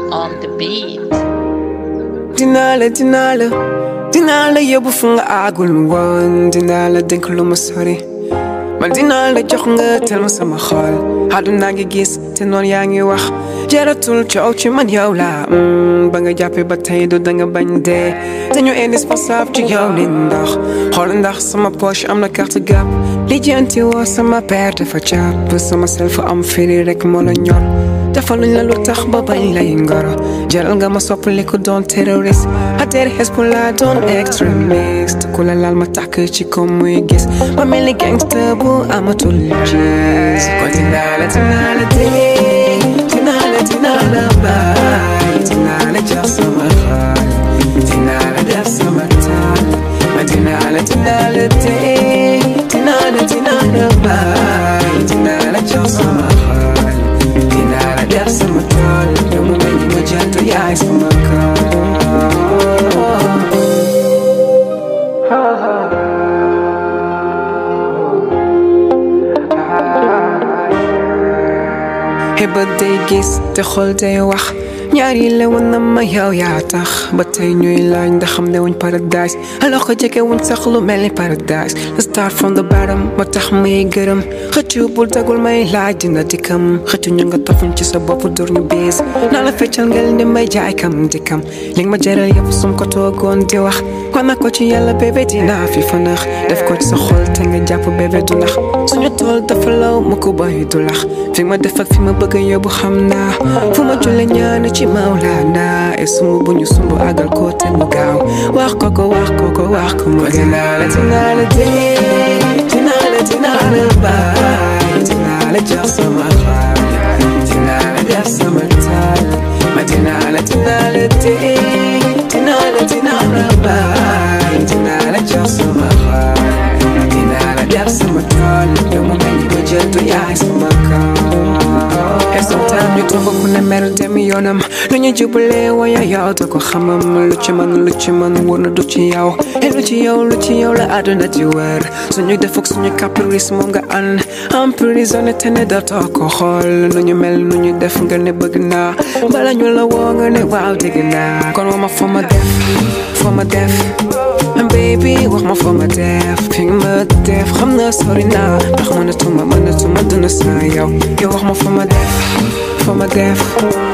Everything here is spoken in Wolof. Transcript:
on the beat. dinaa la dinaa la dinaa la yóbbu fu nga àggul woon dinaa la dénk lu ma sori man dinaa la jox nga tel ma sama xol àdduna ngi gis te noonu yaa ngi wax jaratul coow ci man yow la ba nga jàppee ba tey du danga bañ dee dañu indispensable ci yow ni ndox xool ndax sama poche am na carte gab lijjanti woo sama père dafa jàpp sama self am firi rek moo la ñor defaluñ la lu tax ba bañ lay ngoro jaral nga ma soppali ku doon terroriste ateer Hezbollah doon extremiste ku la laal ma tàkk ci ko muy gis ma mel ni gangster bu amatul gis kon dinaa la dinaa la dee dinaa la dinaa la baay dinaa la jox sama xol dinaa la def sama taal ma dinaa la dinaa la dee dinaa la dinaa la baay dinaa la jox sama xol dinaa la def sama tool yow mu mel ni ma jant yaay sama kaw bët day gis te xol day wax ñaar yi lewoon na ma yow yaa tax ba tey ñuy laaj ndax xam ne wuñ paradise alors que jege wuñ sax lu mel ni paradise the start from the bottom ba tax may gërëm xëccu bul tagul may laaj dina dikkam xëccu ñu nga tofuñ ci sa bopp dur ñu bees naa la feccal ngel ni may jaay kam dikkam li nga ma jaral yëpp sum ko toogoon di wax kon na ko ci yàlla bébé dinaa fi fanax def ko ci sa xol te nga jàpp bébé du nax suñu tool dafa law mu ko bàyyi du lax fi ma def ak fi ma bëgg yóbbu xam naa fu ma julle ñaan ci Maulana e sumb bu ñu sumb àggal ko te mu gaaw wax ko ko wax ko ko wax ko mu dinaa la dinaa la dee dinaa la dinaa la baay dinaa la jox sama xaal dinaa la def sama taal ma dinaa la dinaa la dee dinaa la dinaa la baay dinaa la jox sama xaal dinaa la def sama tool yow mu mel ni ma jël du yaay sama kaw et sometimes ñu toog ku ne mer dem yoonam lu ñu jubalee waya yow da ko xamam lu ci man lu ci man wóor na du ci yow et lu ci yow lu ci yow la àdduna di wër suñu defuk suñu caprice moom nga ànd emprisonné te ne dootoo ko xool nu ñu mel nu ñu def nga ne bëgg naa bala ñu la woo nga ne waaw dégg naa kon wa ma fa ma def fa ma def baby wax ma fa ma def fi nga ma def xam na sori naa ndax mënatuma mënatuma dund saa yow yow wax ma fa ma def fa ma def